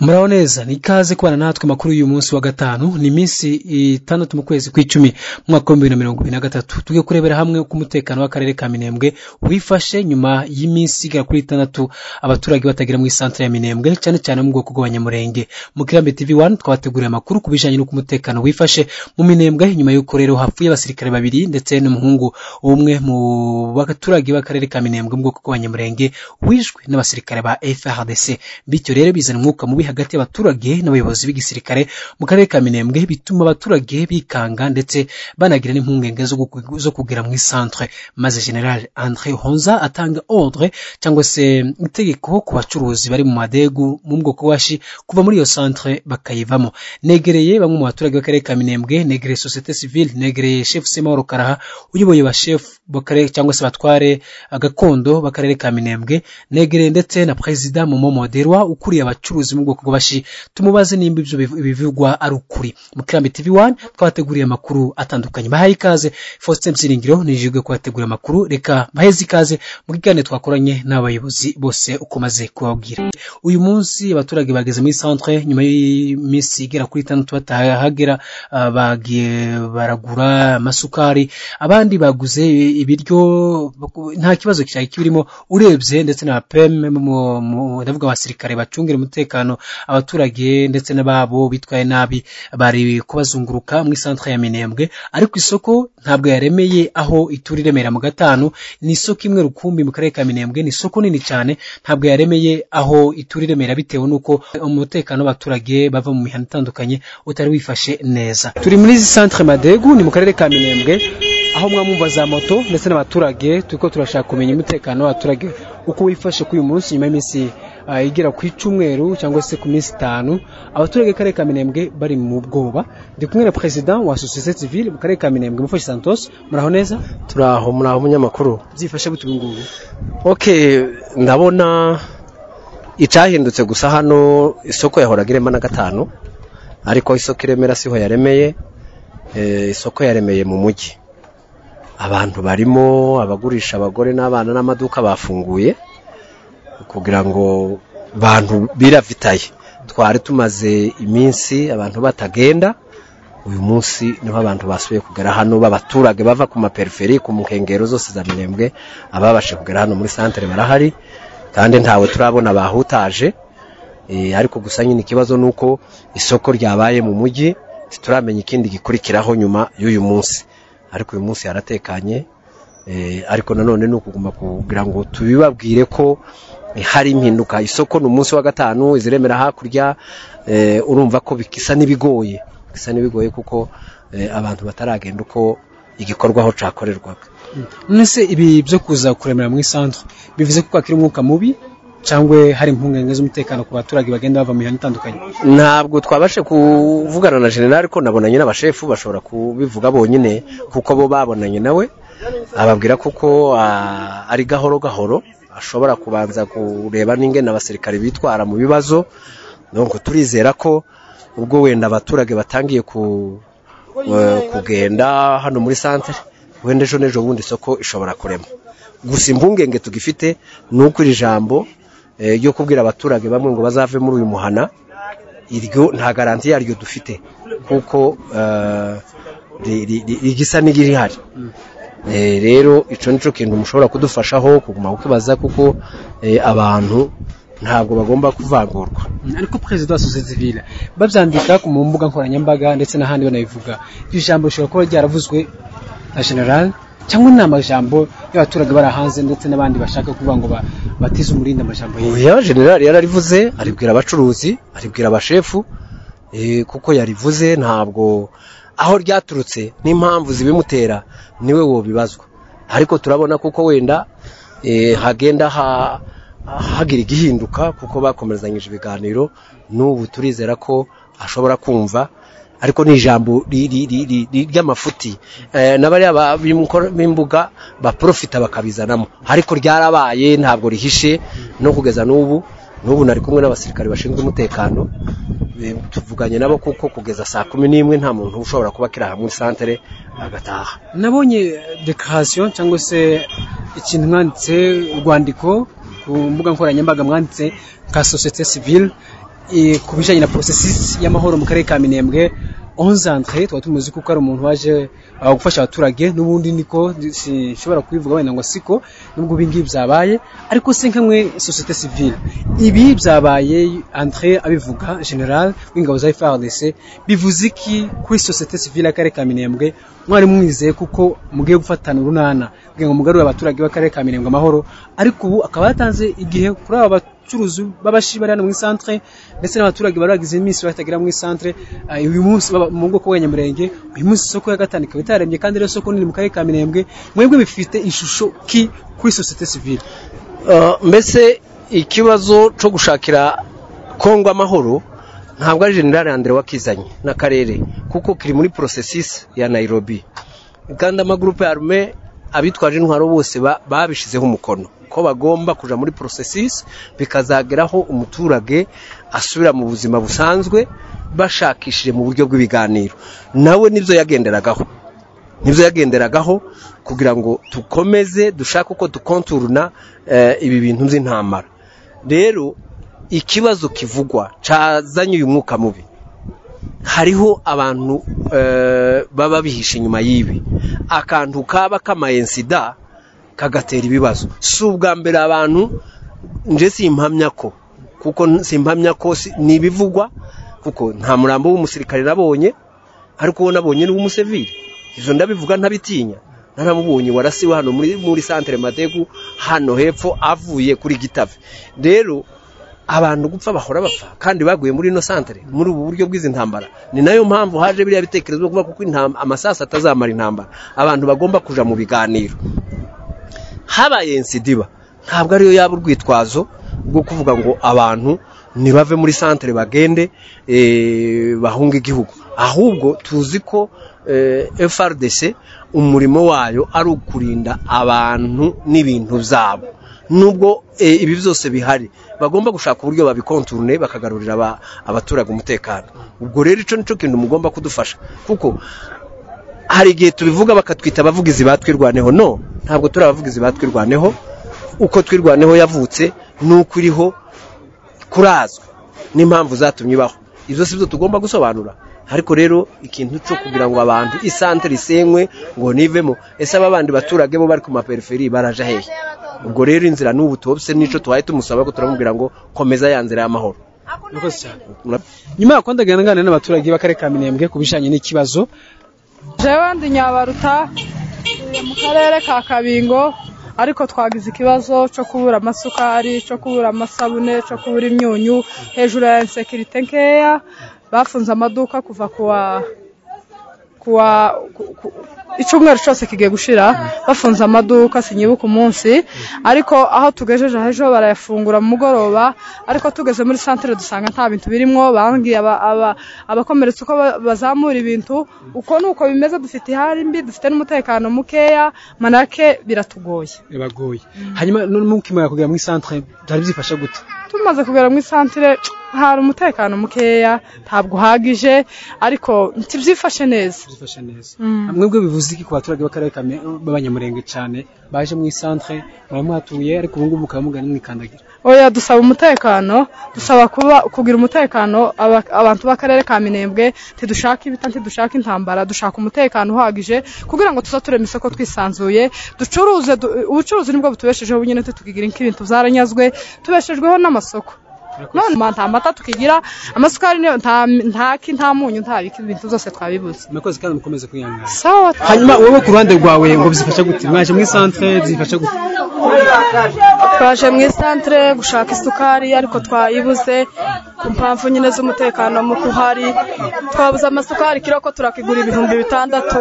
muraho neza ni ikaze kubana natwe makuru y'uyu munsi wa gatanu ni iminsi itandatu mu kwezi kw'icumi mu mwaka w'ibihumbi na mirongo ibiri na gatatu tujye kurebera hamwe uko umutekano w'akarere ka minembwe wifashe nyuma y'iminsi igera kuri itandatu abaturage batagera mu isantere ya minembwe cyane cyane mu bwoko bw'abanyamurenge mu kirambi tv wani twabateguriye amakuru ku bijyanye n'uko umutekano wifashe mu minembwe nyuma y'uko rero hapfuye abasirikare babiri ndetse n'umuhungu umwe mu baturage b'akarere ka minembwe mu bwoko bw'abanyamurenge wishwe n'abasirikare ba frdc bityo rero bizana umwuka mubi hagati y'abaturage n'abayobozi b'igisirikare mu karere ka minembwe bituma abaturage bikanga ndetse banagira n'impungenge zo kugera mu isantre maze general andre honza atanga ordre cyangwa se itegeko ku bacuruzi bari mu madegu mu bwoko washi kuva muri iyo santre bakayivamo negereye bamwe mu baturage b'akarere ka minembwe negereye societe civile negereye chef semahoro karaha uyoboye ba chef cyangwa se batware gakondo b'akarere ka minembwe negereye ndetse na perezida momo moderwa ukuriye abacuruzi mu bwoko bw'abashi tumubaze nimba ibyo bivugwa ari ukuri mu kirambi tv wani twabateguriye amakuru atandukanye bahaye ikaze faustin byiringiro nijijwe kubategurira amakuru reka baheze ikaze mu kiganiro twakoranye n'abayobozi bose uko maze kubabwira uyu munsi abaturage bageze muri centre nyuma y'iminsi igera kuri itandatu batahagera bagiye baragura amasukari abandi baguze ibiryo nta kibazo cyari kirimo urebye ndetse na peme ndavuga abasirikare bacungira umutekano abaturage ndetse n'ababo bitwaye nabi bari kubazunguruka muri santere ya minembwe ariko isoko ntabwo yaremeye aho itura iremera mu gatanu ni isoko imwe rukumbi mu karere ka minembwe ni isoko nini cyane ntabwo yaremeye aho itura iremera bitewe n'uko umutekano w'abaturage bava mu mihanda itandukanye utari wifashe neza turi muri izi santere madegu ni mu karere ka minembwe aho mwamumva za moto ndetse n'abaturage turi ko turashaka kumenya umutekano w'abaturage uko wifashe kuri uyu munsi nyuma y'iminsi igera ku icumweru cyangwa se ku minsi itanu abaturage karere ka minembwe bari mu bwoba ndi kumwe na perezida wa sosiyete civile mu karere ka minembwe mufashi santos muraho neza turaho muraho munyamakuru byifashe gute ubu ngubu ok ndabona icyahindutse gusa hano isoko yahoraga irema na gatanu ariko isoko iremera siho yaremeye isoko yaremeye mu mujyi abantu barimo abagurisha abagore n'abana n'amaduka bafunguye kugira ngo bantu biravitaye twari tumaze iminsi abantu batagenda uyu munsi niho abantu basubiye kugera hano b'abaturage bava ku maperiferi ku nkengero zose za minembwe ababashe kugera hano muri santere barahari kandi ntawe turabona bahutaje ariko gusa nyine ikibazo ni uko isoko ryabaye mu mujyi ntituramenya ikindi gikurikiraho nyuma y'uyu munsi ariko uyu munsi yaratekanye ariko nanone ni ukuguma kugira ngo tubibabwire ko hari impinduka isoko ni umunsi wa gatanu iziremera hakurya urumva ko bisa n'ibigoye bisa n'ibigoye kuko abantu bataragenda uko igikorwaho cyakorerwaga none se ibi byo kuza kuremera muri santere bivuze ko kwakira umwuka mubi cyangwa hari impungenge z'umutekano ku baturage bagenda bava mu mihanda itandukanye ntabwo twabashe kuvugana na generali ko nabonanye n'abashefu bashobora kubivuga bonyine kuko bo babonanye nawe ababwira kuko ari gahoro gahoro ashobora kubanza kureba n'ingena abasirikare bitwara mu bibazo nuko turizera ko ubwo wenda abaturage batangiye kugenda hano muri santere wenda ejo n'ejo bundi isoko ishobora kurema gusa impungenge tugifite ni uko iri jambo ryo kubwira abaturage bamwe ngo bazave muri uyu muhana iryo nta garanti yaryo dufite kuko rigisa n'irihari rero icyo ni cyo kintu mushobora kudufashaho kuguma kukibaza kuko abantu ntabwo bagomba kuvangurwa ariko perezida wa sosiyete civile babyandika mu mbuga nkoranyambaga ndetse n'ahandi banabivuga iryo jambo rishobora kuba ryaravuzwe na generale cyangwa ni amajambo y'abaturage bari hanze ndetse n'abandi bashaka kuvuga ngo batize umurindi amajambo yewe generale yararivuze aribwira abacuruzi aribwira abashefu kuko yarivuze ntabwo aho ryaturutse n'impamvu zibimutera niwe wobibazwa ariko turabona kuko wenda hagenda hagira igihinduka kuko bakomerezanyije ibiganiro n'ubu turizera ko ashobora kumva ariko ni ijambo ry'amafuti n'abariya b'imbuga baporofita bakabizanamo ariko ryarabaye ntabwo rihishe no kugeza n'ubu n'ubu nari kumwe n'abasirikare bashinzwe umutekano tuvuganye nabo kuko kugeza saa kumi n'imwe nta muntu ushobora kuba akiri aha muri santere agataha nabonye dekarasiyo cyangwa se ikintu mwanditse urwandiko ku mbuga nkoranyambaga mwanditse nka sosiyete sivile eh, ku bijyanye na porosesi y'amahoro mu karere ka minembwe onze andre tuba tumuzi kuko ari umuntu waje uh, gufasha abaturage n'ubundi niko sinshobora kubivuga wenda ngo siko nubwo ibi ngibi byabaye ariko se nkamwe sosiyete sivile ibi byabaye andre abivuga general w'ingabo za FARDC bivuze iki kuri sosiyete sivile y'akarere ka minembwe mwari mwizeye kuko mugiye gufatana urunana kugira ngo mugarure abaturage b'akarere ka minembwe amahoro ariko ubu akaba yatanze igihe kuri aba bat- abacuruzi b'abashi bari hano mu isantere ndetse n'abaturage bari bagize iminsi batagera mu isantere uyu munsi baba mu bwoko bw'abanyamurenge uyu munsi isoko ya gatanu ikaba itararembye kandi rero isoko nini mu karere ka minembwe mwebwe bifite ishusho ki kuri sosiyete sivile Uh, mbese ikibazo cyo gushakira kongo amahoro ntabwo ari generale andre wakizanye n'akarere kuko kiri muri porosesisi ya nairobi kandi amagurupe ya arume abitwaje intwaro bose ba- babishizeho umukono ko bagomba kuja muri porosesisi bikazageraho umuturage asubira mu buzima busanzwe bashakishije mu buryo bw'ibiganiro nawe nibyo yagenderagaho nibyo yagenderagaho kugira ngo dukomeze dushake uko dukonturuna eh, ibi bintu by'intambara rero ikibazo kivugwa cyazanye uyu mwuka mubi hariho abantu eh, baba bihishe inyuma y'ibi akantu kaba kamayensida kagatera ibibazo si ubwa mbere abantu nje simpamya ko kuko n- simpamya ko si- ni ibivugwa kuko nta murambo w'umusirikare nabonye ariko uwo nabonye ni uw'umusivili ivyo ndabivuga ntabitinya naramubonye warasiwe hano muri, muri santere mategu hano hepfo avuye kuri gitave rero abantu gupfa bahora bapfa kandi baguye muri ino santere muri ubu buryo bw'izi ntambara ni nayo mpamvu haje biriya bitekerezo byo kuvuga kuko intam- amasasu atazamara intambara abantu bagomba kuja mu biganiro habaye insidiba ntabwo ariyo yaba urwitwazo rwo kuvuga ngo abantu ntibave muri santere bagende eh, bahunge igihugu ahubwo tuzi ko eh, FRDC umurimo wayo ari ukurinda abantu n'ibintu byabo nubwo eh, ibi byose bihari bagomba gushaka uburyo babikonturune bakagarurira aba- abaturage umutekano ubwo rero icyo nicyo kintu mugomba kudufasha kuko hari igihe tubivuga bakatwita abavugizi batwirwaneho no ntabwo turi abavugizi batwirwaneho uko twirwaneho yavutse nuko iriho kurazwa n'impamvu zatumye ibaho ibyo si byo tugomba gusobanura ariko rero ikintu cyo kugira ngo abantu isantere isenywe ngo nivemo ese aba bandi baturage bo bari ku maperiferi baraja hehe ubwo rero inzira n'ubu tubose n'icyo tuhaye tumusaba ko turamubwira ngo komeza ya nzira y'amahoro murakoze cyane Mura- nyuma y'uko ndaganira n'abaturage b'akarere ka minembwe ku bijyanye n'ikibazo jewe ndi nyabaruta eh, mu karere ka kabingo ariko twagize ikibazo cyo kubura amasukari cyo kubura amasabune cyo kubura imyunyu hejuru ya insekirite nkeya bafunze amaduka kuva kuwa kuwa ku- ku- icyumweru cyose kigiye gushira bafunze amaduka sinyibuka umunsi ariko aho tugejeje ejo barayafungura mu mugoroba ariko tugeze muri santere dusanga nta bintu birimo bambwiye aba- aba- abakomeretse uko ba- bazamura ibintu uko nuko bimeze dufite ihari mbi dufite n'umutekano mukeya manake biratugoye biragoye hanyuma n'umukimara kugera mu isantere byari byifashe gute tumaze kugera mu isantere hari umutekano mukeya ntabwo uhagije ariko ntibyifashe neza byifashe neza Mm. mwebwe bivuze iki ku baturage b'akarere ka Mi- b'abanyamurenge cyane baje mu isantere baba mwatuye ariko ubu ngubu mukaba mugana mwikandagira oya dusaba umutekano dusaba kuba kugira umutekano aba- abantu b'akarere ka minembwe ntidushaka ibita ntidushaka intambara dushaka umutekano uhagije kugira ngo tuzaturema isoko twisanzuye ducuruze du- ubucuruzi nibwo butubeshejeho nyine tukigira nk'ibintu byaranyazwe tubeshejweho n'amasoko none nta mata tukigira amasukari niyo- nta ntaki nta munyu nta biki, ibintu byose twabibuze murakoze kandi mukomeze kwihangana sawa hanyuma wowe ku ruhande rwawe ngo byifashe gute mwaje mu isantere byifashe gute twaje mu isantere gushaka isukari ariko twayibuze ku mpamvu nyine z'umutekano muke uhari twabuze amasukari ikiro ko turakigura ibihumbi bitandatu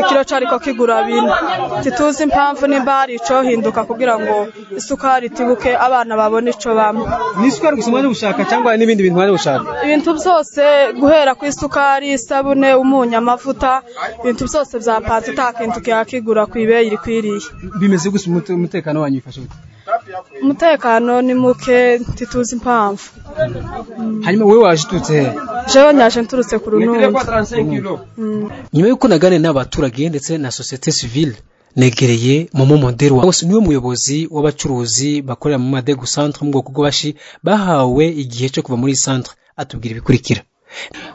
ikiro cyari ko kigura bine ntituzi impamvu nimba hari icyo hinduka kugira ngo isukari itibuke abana babone icyo banywa ni isukari gusa mwaje gushaka cyangwa n'ibindi bintu mwaje gushaka ibintu byose guhera ku isukari isabune umunyu amavuta ibintu byose byapanze nta kintu kihakigura ku ibeyi iri kwiriye bimeze gusa umute- umutekano wanyu bifashe gute umutekano ni muke ntituzi impamvu hanyuma wowe waje uturutse hehe jewe nyaje nturutse ku runundi nyuma y'uko naganira n'abaturage ndetse na sosiyete sivile negereye momo moderwa wose niwe muyobozi w'abacuruzi bakorera mu madegu centre mu bwoko bw'abashi bahawe igihe cyo kuva muri iyi centre atubwira ibikurikira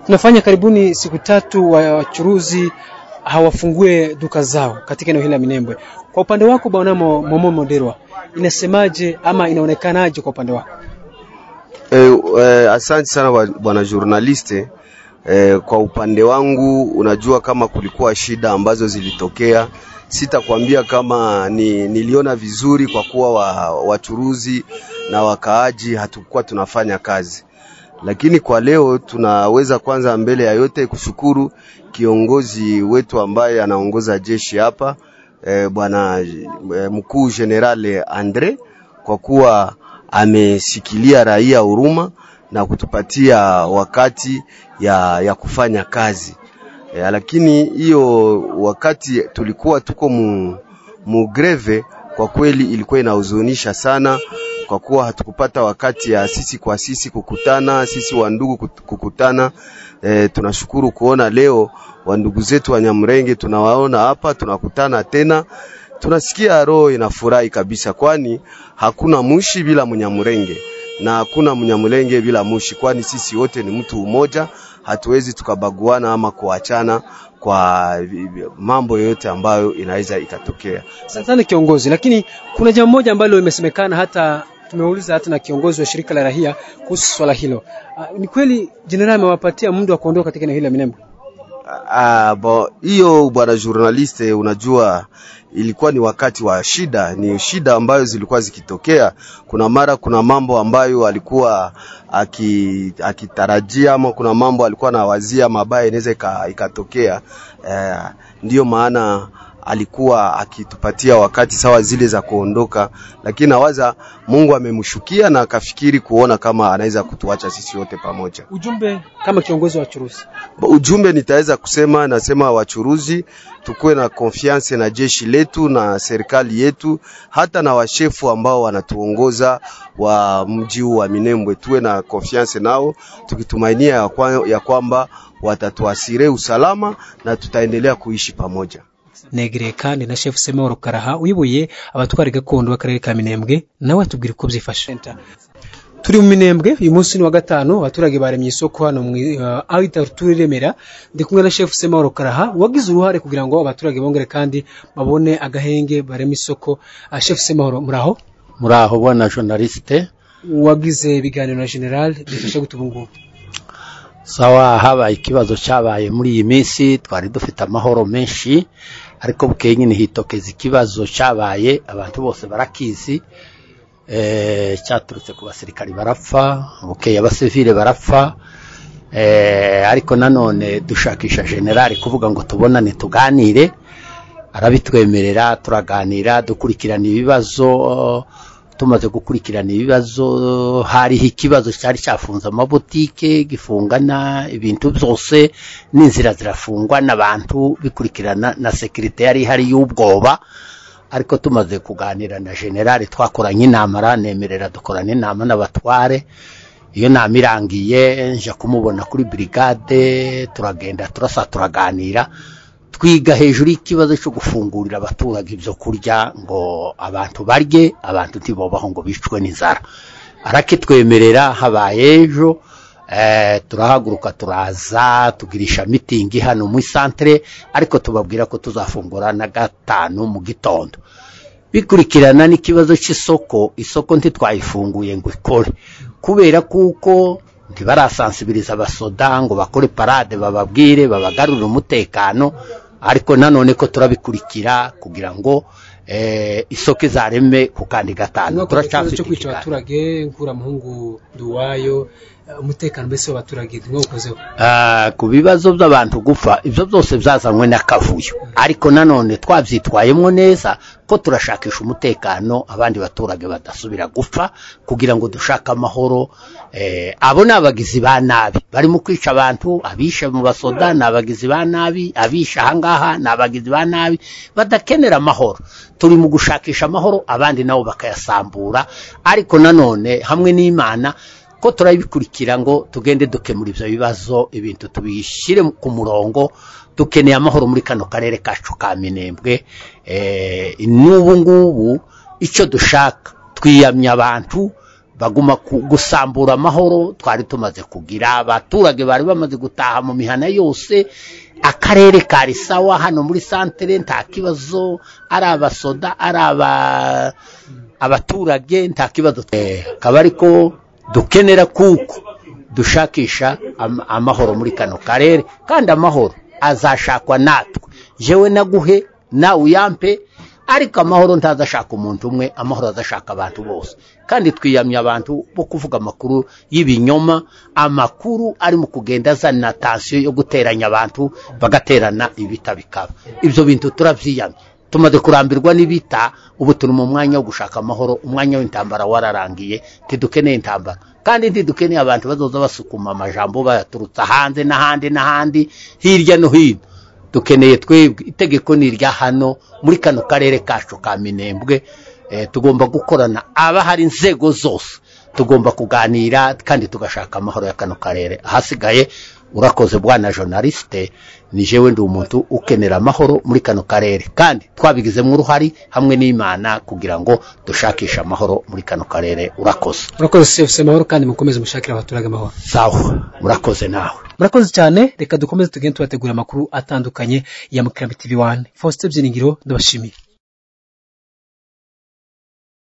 tunafanya karibuni siku tatu wachuruzi hawafungue duka zao katika eneo hili la Minembwe. Kwa upande wako bwana Mo- Momo Moderwa, inasemaje ama inaonekanaje kwa upande wako? Eh, eh, asante sana bwa- bwana journaliste. Eh, kwa upande wangu unajua kama kulikuwa shida ambazo zilitokea, sitakwambia kama ni, niliona vizuri kwa kuwa wa, wachuruzi na wakaaji hatukuwa tunafanya kazi, lakini kwa leo tunaweza kwanza mbele ya yote kushukuru kiongozi wetu ambaye anaongoza jeshi hapa eh, bwana eh, mkuu general Andre kwa kuwa amesikilia raia huruma na kutupatia wakati ya, ya kufanya kazi e, lakini hiyo wakati tulikuwa tuko mu, mu greve kwa kweli ilikuwa inahuzunisha sana kwa kuwa hatukupata wakati ya sisi kwa sisi kukutana, sisi wandugu kut- kukutana. E, tunashukuru kuona leo wandugu zetu wa Nyamrenge tunawaona hapa, tunakutana tena, tunasikia roho inafurahi kabisa, kwani hakuna mushi bila Mnyamurenge na hakuna Mnyamurenge bila mushi, kwani sisi wote ni mtu umoja, hatuwezi tukabaguana ama kuachana kwa vi- vi- mambo yoyote ambayo inaweza ikatokea. Asante sana kiongozi, lakini kuna jambo moja ambalo imesemekana, hata tumeuliza hata na kiongozi wa shirika la rahia kuhusu swala hilo. Ah, Ni kweli jenerali amewapatia muda wa kuondoka katika eneo hili la Minembwe? Ah, bo, hiyo bwana journaliste, unajua ilikuwa ni wakati wa shida, ni shida ambayo zilikuwa zikitokea. Kuna mara kuna mambo ambayo alikuwa aki, akitarajia ama kuna mambo alikuwa anawazia mabaya inaweza ika- ikatokea. Eh, ndiyo maana alikuwa akitupatia wakati sawa zile za kuondoka, lakini nawaza Mungu amemshukia na akafikiri kuona kama anaweza kutuacha sisi wote pamoja. Ujumbe kama kiongozi wa wachuruzi Ujumbe nitaweza kusema, nasema wachuruzi, tukuwe na konfiance na jeshi letu na serikali yetu, hata na washefu ambao wanatuongoza wa mji huu wa Minembwe, tuwe na konfiance nao, tukitumainia ya kwa- ya kwamba watatuasire usalama na tutaendelea kuishi pamoja. negereye kandi na chef Semahoro Karaha uyoboye abatwara gakondo b'akarere ka Minembwe nawe atubwira uko byifashe turi mu Minembwe uyu munsi ni wa gatanu abaturage baremye isoko hano mu uh, Aida Rutura Remera ndi kumwe na chef Semahoro Karaha wagize uruhare kugira ngo abaturage bongere kandi babone agahenge bareme isoko uh, chef Semahoro muraho muraho bwana journaliste wagize ibiganiro na general bifasha gutubungura sawa habaye ikibazo cyabaye muri iyi minsi twari dufite amahoro menshi ariko bukeye nyine hitokeza ikibazo cyabaye abantu bose barakizi eh, cyaturutse ku basirikari barapfa bukeye abasivile barapfa eh, ariko nanone dushakisha generali kuvuga ngo tubonane tuganire arabitwemerera turaganira dukurikirana ibibazo tumaze gukurikirana ibibazo hariho ikibazo cyari cyafunze amabutike gifungana ibintu byose n'inzira zirafungwa n'abantu bikurikirana na sekirite yari ihari y'ubwoba ariko tumaze kuganira na generali twakoranye inama aranemerera dukorana inama n'abatware iyo nama irangiye nja kumubona kuri brigade turagenda turasa turaganira twiga hejuru y'ikibazo cyo gufungurira abaturage ibyo kurya ngo abantu barye abantu ntibabaho ngo bicwe n'inzara arakitwemerera habaye ejo eh, turahaguruka turaza tugirisha mitingi hano mu isantere ariko tubabwira ko tuzafungura na gatanu mu gitondo bikurikirana n'ikibazo cy'isoko isoko ntitwayifunguye ngo ikore kubera kuko ntibarasansibiliza abasoda ngo bakore parade bababwire babagarurire umutekano ariko nanone ko turabikurikira kugira ngo eh, isoko izareme ku kandi gatanu Mwaka turacyafite cyo kwica ikiganiro. abaturage nkura muhungu duwayo eh, umutekano mbese w'abaturage ntimwakozeho Ah, ku bibazo by'abantu gupfa ibyo byose byazanywe n'akavuyo ariko nanone twabyitwayemo neza ko turashakisha umutekano abandi baturage badasubira gupfa kugira ngo dushake amahoro eh, abo ni abagizi ba nabi barimo kwica abantu abisha mu basoda ni abagizi ba nabi abisha ahangaha ni abagizi ba nabi badakenera amahoro turi mu gushakisha amahoro abandi nabo bakayasambura ariko nanone hamwe n'imana ko turabikurikira ngo tugende dukemura ibyo bibazo ibintu tubishyire ku murongo dukeneye amahoro muri kano karere kacu ka minembwe eh, n'ubu ngubu icyo dushaka twiyamye abantu baguma ku- gusambura amahoro twari tumaze kugira abaturage bari bamaze gutaha mu mihana yose akarere kari sawa hano muri santere nta kibazo ari abasoda ari aba abaturage nta kibazo Eh, akaba ari ko dukenera kuko dushakisha am- amahoro muri kano karere kandi amahoro azashakwa natwe jewe naguhe nawe uyampe ariko amahoro ntazashaka umuntu umwe amahoro azashaka abantu bose kandi twiyamye abantu bo kuvuga amakuru y'ibinyoma amakuru arimo kugenda azana tansiyo yo guteranya abantu bagaterana ibita bikaba ibyo bintu turabyiyamye tumaze kurambirwa n'ibita ubu turi mu mwanya wo gushaka amahoro umwanya w'intambara wararangiye ntidukeneye intambara kandi ntidukeneye abantu bazoza basukuma amajambo bayaturutsa hanze n'ahandi n'ahandi hirya no hino dukeneye twebwe itegeko ni irya hano muri kano karere kacu ka minembwe eh, tugomba gukorana aba hari inzego zose tugomba kuganira kandi tugashaka amahoro ya kano karere ahasigaye urakoze bwana journaliste ni jewe ndi umuntu ukenera amahoro muri kano karere kandi twabigizemo uruhari hamwe n'imana kugira ngo dushakishe amahoro muri kano karere urakoze murakoze sefuse amahoro kandi mukomeze mushakire abaturage amahoro sawa urakoze nawe murakoze cyane reka dukomeze tugende tubategura amakuru atandukanye ya mukirambi tv wani faustin byiringiro ndabashimiye